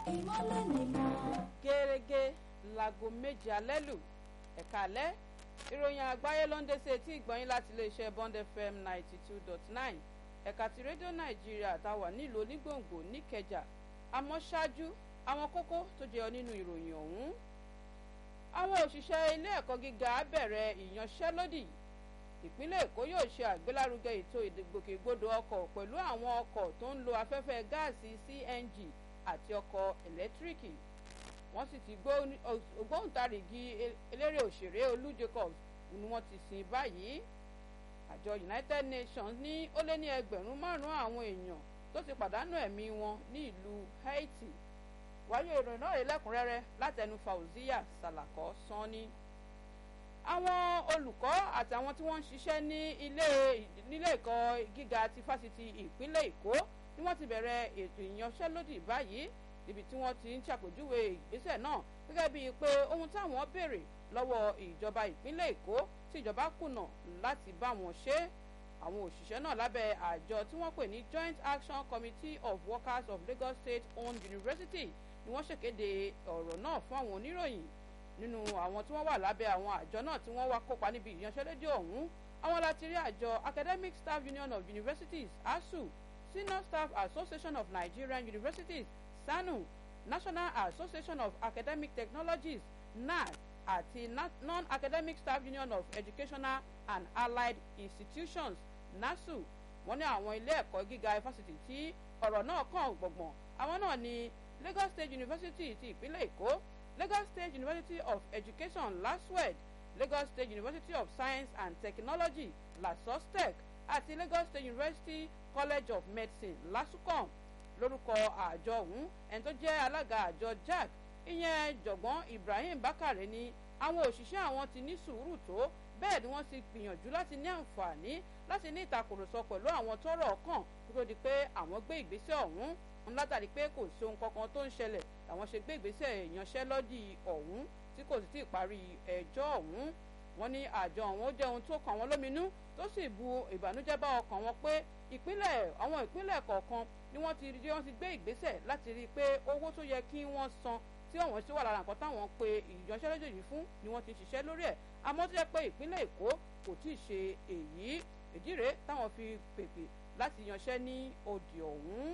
ìmọ́lẹ̀ nìkan. gẹ́gẹ́ láago méje alẹ́ lù ẹ̀ka alẹ́ ìròyìn àgbáyé ló ń dé sí etí ìgbọ̀nyín láti iléeṣẹ́ bond fm ninety two dot nine ẹ̀ka ti rédíò nàìjíríà táwà nílùú onígbòǹgbò níkẹjà àmọ́ ṣáájú àwọn kókó tó jẹyọ nínú ìròyìn ọ̀hún àwọn òṣìṣẹ́ ilé ẹ̀kọ́ gíga bẹ̀rẹ̀ ìyanṣẹ́lódì ìpínlẹ̀ èkó yóò ṣe àgbélárugẹ ètò ìgbòkègbodò ọkọ̀ pẹ̀lú àwọn ọkọ̀ tó ń lo afẹ́fẹ́ gáàsì cng àti ọkọ̀ ẹ̀lẹ́tíríkì wọ́n sì ti ògbóǹtarìgì eléré òṣèré olú jacobs ni wọ́n ti sìn báyìí àjọ united nations ní ó lé ní ẹgbẹ̀rún márùn-ún àwọn èèyàn tó ti pàdánù ẹ̀mí wọn ní ìlú haiti wáyé ìròyìn náà rèé lẹ́kùnrẹ́rẹ́ látẹnu fauziya salako sanni àwọn olùkọ́ àtàwọn tí wọ́n ń ṣiṣẹ́ ní ilé nílé ẹ̀kọ́ gíga ti fásitì ìpínlẹ̀ èkó ni wọ́n ti bẹ̀rẹ̀ ètò ìyanṣẹ́lódì báyìí níbi tí wọ́n ti ń ṣàpèjúwe ìgbésẹ̀ náà gẹ́gẹ́ bíi pé ohun táwọn béèrè lọ́wọ́ ìjọba ìpínlẹ̀ èkó tí ìjọba kùnà láti bá wọn ṣe àwọn òṣìṣẹ́ náà lábẹ́ àjọ tí wọ́n pè ní joint action committee of workers of lagos state owned university ni wọ́n ṣèkéde ọ̀rọ̀ náà fún àwọn oníròyìn nínú àwọn tí wọ́n wà lábẹ́ àwọn àjọ náà tí wọ́n wá kópa níbi ìyanṣẹ́lódì ọ̀hún àwọn láti rí àjọ academic staff union of universities asu senior staff association of nigerian universities sanu national association of academic technologies nad àti non-academic staff union of educational and allied institutions nasu wọ́n ní àwọn ilé ẹ̀kọ́ gíga fásitì tí ọ̀rọ̀ náà kàn gbọ̀ngbọ̀n àwọn náà ní lagos state university ti ìpínlẹ̀ èkó lagos state university of education laswed lagos state university of science and technology lasostec àti lagos state university college of medicine lasucom lórúkọ àjọ ọ̀hún ẹni tó jẹ́ alága àjọ jack ìyẹn jọ̀gbọ́n ibrahim bakare ní àwọn òṣìṣẹ́ àwọn ti ní sùúrù tó bẹ́ẹ̀ ni wọ́n ti gbìyànjú láti ní àǹfààní láti ní ìtakùrọ̀sọ pẹ̀lú àwọn tọ́rọ̀ kàn kó tó di pé àwọn gbé ìgbésẹ̀ ọ̀hún látàrí pé kò sí ohun kankan tó ń ṣẹlẹ̀ làwọn ṣe gbé ìgbésẹ̀ ìyanṣẹ́lódì ọ̀hún tí kò sì tí ì parí ẹjọ́ ọ̀hún wọ́n ní àjọ ọ̀hún ó jẹ́ ohun tó kàn wọ́n lóminú tó sì bu ìbànújẹ́ bá ọkàn wọn pé ìpínlẹ̀ àwọn ìpínlẹ̀ kọ̀ọ̀kan ni wọ́n ti rí wọ́n ti gbé ìgbésẹ̀ láti rí i pé owó tó yẹ kí wọ́n san tí ọ̀wọ́n sì wà lára nǹkan táwọn pe ìyanṣẹ́lódì yìí fún ni wọ́n ti ṣiṣẹ́ lórí ẹ̀ àmọ́ tó jẹ́ pé ìpínlẹ̀ èkó kò tí ì ṣe èyí ìdí rèé táwọn fi pèpè láti yanṣẹ́ ní òdì ọ̀hún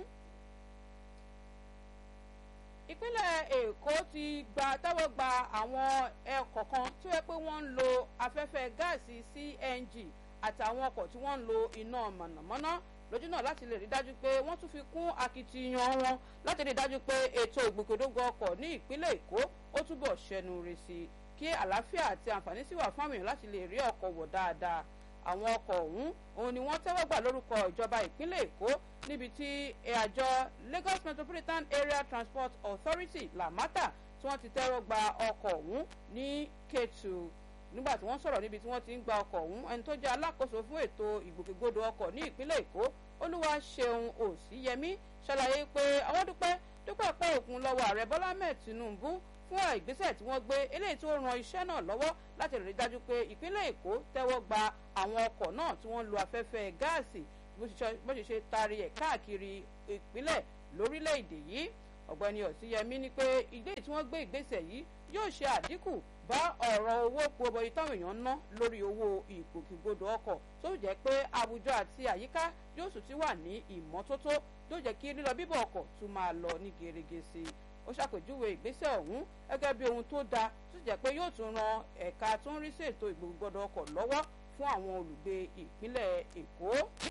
ìpínlẹ̀ èkó ti gba tẹ́wọ́ gba àwọn ẹ̀kọ́ kan tó yẹ pé wọ́n ń lo afẹ́fẹ́ gáàsì cng àtàwọn ọkọ̀ tí wọ́n ń lo iná mọ̀nàmọ́ná lójú náà láti lè rí dájú pé wọ́n tún fi kún akitiyan wọn láti rí dájú pé ètò ìgbòkèdógò ọkọ̀ ní ìpínlẹ̀ èkó ó túbọ̀ ṣẹnu rẹ̀ sí i kí àlàáfíà àti àǹfààní sì wà fún àwọn èèyàn láti lè rí ọkọ̀ wọ̀ dáadáa àwọn ọkọ̀ ọ̀hún òun ni wọ́n tẹ́wọ́ gbà lórúkọ ìjọba ìpínlẹ̀ èkó níbi tí àjọ lagos metropolitan area transport authority lamata tí wọ́n ti tẹ́wọ́ gba ọkọ̀ ọ̀hún ní ketu nígbà tí wọ́n sọ̀rọ̀ níbi tí wọ́n ti ń gba ọkọ̀ ọ̀hún ẹni tó jẹ́ alákòóso fún ètò ìgbòkègbodò ọkọ̀ ní ìpínlẹ̀ èkó olúwa ṣeun òsíyẹmí ṣàlàyé pé àwọn dúpẹ́ dúpẹ́ pẹ́ òkun lọ́wọ́ ààrẹ bọ́lá mẹ́ẹ̀ tinubu fún ìgbésẹ̀ tí wọ́n gbé eléyìí tó ran iṣẹ́ náà lọ́wọ́ láti rí dájú pé ìpínlẹ̀ èkó tẹ́wọ́ gba àwọn ọkọ̀ náà tí wọ́n lo afẹ́fẹ́ gáàsì bó ṣe ṣe taari ẹ̀ káàkiri ìpínlẹ̀ lórílẹ̀‐èdè yìí ọ̀gbẹ́ni ọ̀síyẹmí ní pé ìgbé tí wọ́n gbé ìgbésẹ̀ yìí yóò ṣe àdínkù bá ọ̀rọ̀ owó pọ̀bọ̀yì táwọn èèyàn ń ná lórí owó ìgbòkègbodò ọkọ̀ tó jẹ́ pé àwùjọ àti àyíká yóò sì ti wà ní ìmọ́tótó yóò jẹ́ kí lílọ bíbọ̀ ọkọ̀ tún máa lọ ní gerege sí i ó ṣàpèjúwe ìgbésẹ̀ ọ̀hún gẹ́gẹ́ bí ohun tó dáa tó jẹ́ pé yóò tún ran ẹ̀ka tó ń rí sí ètò ìgbòkègbodò ọkọ̀ lọ́wọ́ fún àwọn olùgbé ìpínlẹ̀ èkó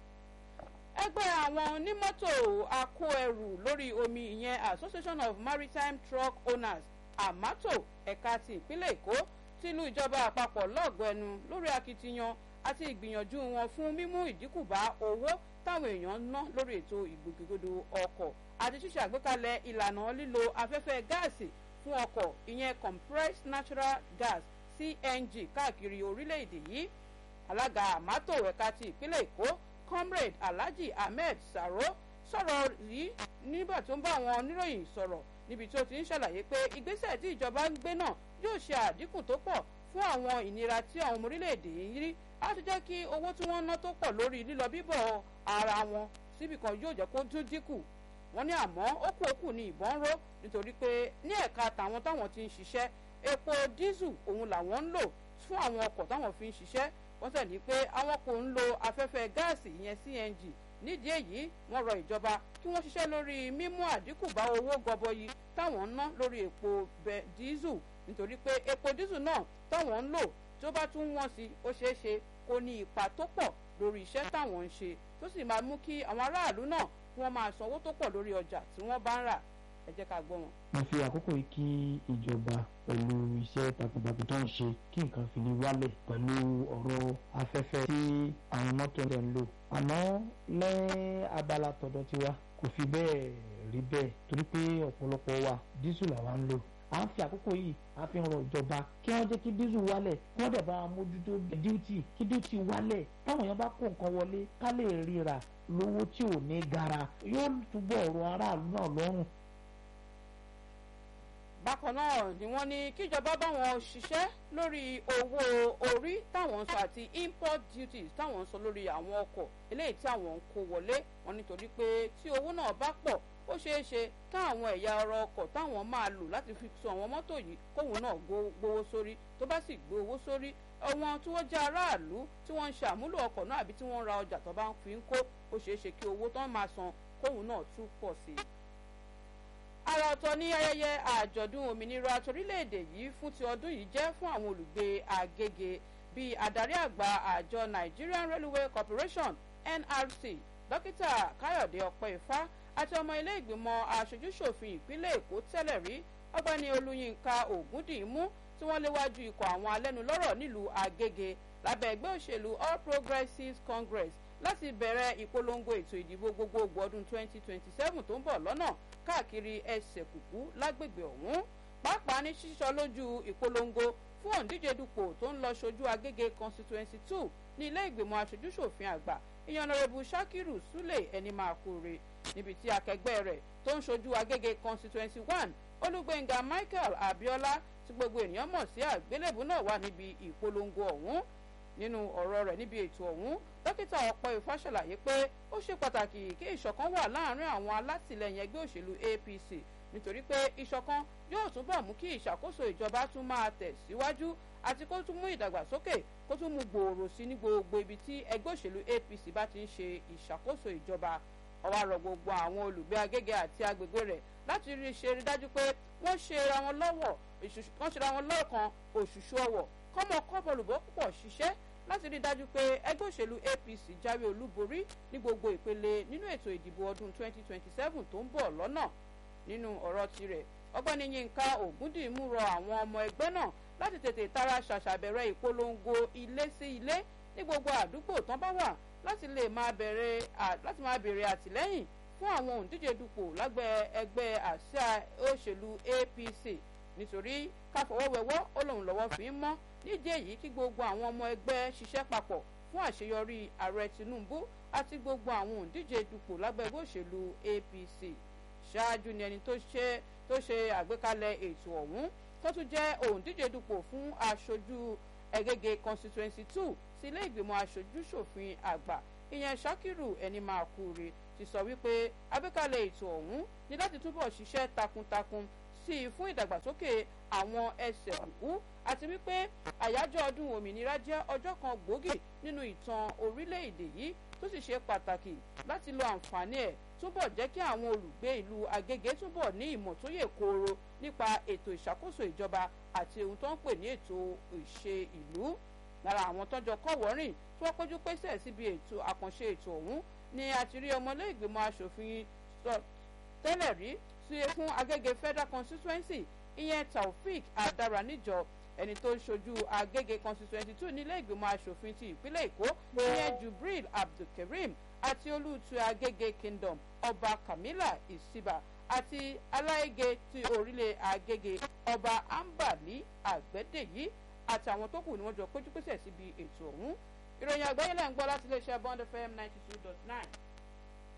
ẹgbẹ́ àwọn onímọ́tò akó ẹrù lórí omi ìyẹn association of maritime truck owners amato ẹ̀ka ti ìpínlẹ̀ èkó tìlú ìjọba àpapọ̀ lọ́gọ̀ẹ́nu lórí akitiyan àti ìgbìyànjú wọn fún mímú ìdínkù bá owó táwọn èèyàn ń ná lórí ètò ìgbòkègbodò ọkọ̀ àti ṣíṣe àgbékalẹ̀ ìlànà lílo afẹ́fẹ́ gáàsì fún ọkọ̀ ìyẹn compressed natural gas cng káàkiri orílẹ̀-èdè yìí alága amato ẹ̀ka ti ìpínlẹ̀ èkó comrade alhaji ahmed saro sọ̀rọ̀ yìí nígbà tó ń bá àwọn oníròyìn sọ̀rọ̀ níbi tí ó ti ń ṣàlàyé pé ìgbésẹ̀ tí ìjọba ń gbé náà yóò ṣe àdínkù tó pọ̀ fún àwọn ìnira tí àwọn ọmọ orílẹ̀-èdè yìí rí láti jẹ́ kí owó tí wọ́n ná tó pọ̀ lórí lílọ bíbọ̀ ara wọn síbì kan yóò jẹ́ kó tún dínkù wọ́n ní àmọ́ ó kú òkú ní ìbọn ró nítorí pé ní ẹ̀ka tàwọn táwọn ti ń ṣiṣẹ́ epo dísù òun làwọn ń lò fún àwọn ọkọ̀ táwọn fi ń ṣiṣẹ́ wọ́n sì ní pé àwọn kò ń lo afẹ́fẹ́ gáàsì ìyẹn cng nídìí èyí wọ́n rọ ìjọba kí wọ́n ṣiṣẹ́ lórí mímú àdínkù bá owó gọbọyì táwọn ń ná lórí epo dísù nítorí pé epo dísù náà táwọn ń lò tó bá tún wọ́n sí ó ṣeé ṣe kó ní ipa tó pọ̀ lórí iṣẹ́ táwọn ń ṣe tó sì máa mú kí àwọn aráàlú náà kí wọ́n máa sanwó tó pọ̀ lórí ọjà tí wọ́n bá ń rà ẹ jẹ́ ká gbọ́ wọn. mo fi àkókò yìí kí ìjọba pẹ̀lú iṣẹ́ takuntakun tó ń ṣe kí nǹkan fi lè wálẹ̀ pẹ̀lú ọ̀rọ̀ afẹ́fẹ́ tí àwọn mọ́tò ẹ̀ ń lò àmọ́ lẹ́ abala tọ̀dọ̀ tiwa kò fi bẹ́ẹ̀ rí bẹ́ẹ̀ torí pé ọ̀pọ̀lọpọ̀ wa dísù làwa ń lò à ń fi àkókò yìí à ń fi ràn ìjọba kí wọ́n jẹ́ kí dísù wálẹ̀ kí wọ́n dẹ̀ bá mójútó díútì kí díútì wálẹ̀ táwọn èèyàn bá kó nǹkan wọlé ká lè ríra lówó tí ò ní gara yóò túbọ̀ rọ aráàlú náà lọ́rùn bákan náà ni wọ́n ní kíjọba báwọn ṣiṣẹ́ lórí owó orí táwọn ń sọ àti import duties táwọn ń sọ lórí àwọn ọkọ̀ eléyìí tí àwọn ń kó wọlé wọn nítorí pé tí owó náà bá pọ̀ ó ṣeé ṣe káwọn ẹ̀yà ọ̀rọ̀ ọkọ̀ táwọn máa lò láti fi so àwọn mọ́tò yìí kóhun náà gbowó sórí tó bá sì gbé owó sórí àwọn tí wọ́n jẹ́ aráàlú tí wọ́n ń ṣe àmúlò ọkọ̀ náà àbí tí wọ́n ń ra ọjà tó bá ń fi ń kó ó ṣeé ṣe kí owó tó ń máa san kóhun náà tún pọ̀ sí i ara ọ̀tọ̀ ní ayẹyẹ àjọ̀dún òmìnira torílẹ̀-èdè yìí fún ti ọdún yìí jẹ́ fún àwọn olùgbé Agége bíi adarí àgbà àjọ Nigerian Railway Corporation NRC dókítà Káyọ̀dé Ọpẹ́ifá àti ọmọ ilé ìgbìmọ̀ aṣojúṣòfin ìpínlẹ̀ Èkó tẹ́lẹ̀ rí ọ̀gbẹ́ni Olúyinka Ògúndìímú tí wọ́n léwájú ikọ̀ àwọn alẹ́nulọ́rọ̀ nílùú Agége lábẹ́ ẹgbẹ́ òṣèlú All Progressives Congress láti bẹ̀rẹ̀ ìpolongo ètò ìdìbò gbogbogbò ọdún 2027 tó ń bọ̀ lọ́nà káàkiri ẹsẹ̀ kùkú lágbègbè ọ̀hún pàápàá ní sísọ lójú ìpolongo fún òǹdíje dupò tó ń lọ ṣojú Agége constituency two ní ilé ìgbìmọ̀ aṣojúṣòfin àgbà ìyànnàrẹ́bù Shakiru Sule ẹni máa kóore níbi tí akẹgbẹ́ rẹ̀ tó ń ṣojú Agége constituency one Olúgbénga Michael Abiola tí gbogbo ènìyàn mọ̀ sí àgbélébù náà wà níbi ìpolongo ọ̀hún nínú ọ̀rọ̀ rẹ̀ níbi ètò ọ̀hún dókítà Ọpẹ́ifá ṣàlàyé pé ó ṣe pàtàkì kí ìṣọ̀kan wà láàárín àwọn alátìlẹyìn ẹgbẹ́ òṣèlú APC nítorí pé ìṣọ̀kan yóò túbọ̀ mú kí ìṣàkóso ìjọba tún máa tẹ̀ síwájú àti kó tún mú ìdàgbàsókè kó tún mú gbòòrò sí ní gbogbo ibi tí ẹgbẹ́ òṣèlú APC bá ti ń ṣe ìṣàkóso ìjọba ó wá rọ̀ gbogbo àwọn olùgbé Agége àti agbègbè rẹ̀ láti rí ṣe rí dájú pé wọ́n ṣe ra wọn lọ́wọ́ wọ́n ṣe ra wọn lọ́ọ̀kan òṣùṣù ọwọ̀ kọ́mọ kọ́bọ̀lùbọ́ púpọ̀ ṣiṣẹ́ láti rí dájú pé ẹgbẹ́ òṣèlú APC jáwé olúborí ní gbogbo ìpele nínú ètò ìdìbò ọdún 2027 tó ń bọ̀ lọ́nà nínú ọ̀rọ̀ tirẹ̀ ọgbẹ́ni Yínká Ògúndìmú rọ àwọn ọmọ ẹgbẹ́ náà láti tètè tara ṣàṣàbẹ̀rẹ̀ ìpolongo ilé sí ilé ní gbogbo àdúgbò tán bá wà láti lè máa bẹ̀rẹ̀ láti máa bèrè àtìlẹ́yìn fún àwọn òǹdíje dupò lágbẹ́ ẹgbẹ́ àsíá òṣèlú APC nítorí káfọwọ́wẹ́wọ́ ó lòun lọ́wọ́ fi ń mọ́ nídìí èyí kí gbogbo àwọn ọmọ ẹgbẹ́ ṣiṣẹ́ papọ̀ fún àṣeyọrí ààrẹ Tinubu àti gbogbo àwọn òǹdíje dupò lágbẹ́ ẹgbẹ́ òṣèlú APC ṣáájú ni ẹni tó ṣe tó ṣe àgbékalẹ̀ ètò ọ̀hún tó tún jẹ́ òǹdíje dupò fún aṣojú Ẹ̀gẹ́gẹ́ constituency two sí ilé ìgbìmọ̀ aṣojú-ṣòfin àgbà ìyẹn Ṣakiru ẹni máa kúre ti sọ wípé àgbékalẹ̀ ètò ọ̀hún ní láti túbọ̀ ṣiṣẹ́ takuntakun sí i fún ìdàgbàsókè àwọn ẹsẹ̀ kùkú àti wípé àyájọ́ ọdún òmìnira jẹ́ ọjọ́ kan gbòógì nínú ìtàn orílẹ̀-èdè yìí tó sì ṣe pàtàkì láti lo àǹfààní ẹ̀ túbọ̀ jẹ́ kí àwọn olùgbé ìlú Agége túbọ̀ ní ìmọ̀ tó yè kooro nípa ètò ìṣàkóso ìjọba àti ohun tó ń pè ní ètò ìṣe ìlú lára àwọn tọ́jọ́ kọ́wọ́rìn tí wọ́n péjú pésẹ̀ síbi ètò àkànṣe ètò ọ̀hún ni àti rí ọmọlé ìgbìmọ̀ asòfin tẹ́lẹ̀ rí sí fún Agége Federal Constituency ìyẹn Taofik Adaraníjọ ẹni tó ń ṣojú Agége Constituency two nílé ìgbìmọ̀ asòfin ti ìpínlẹ̀ Èkó ìyẹn Jubril Abdulkareem àti olùtú Agége Kingdom ọba Kamila Isiba àti aláìgé ti orílẹ̀ Agége ọba Ambali Àgbẹ̀dẹ̀yí àtàwọn tó kù ni wọ́n jọ péjú pésẹ̀ síbi ètò ọ̀hún ìròyìn àgbáyé lẹ́ ń gbọ́ láti iléeṣẹ́ Bond FM ninety two dot nine.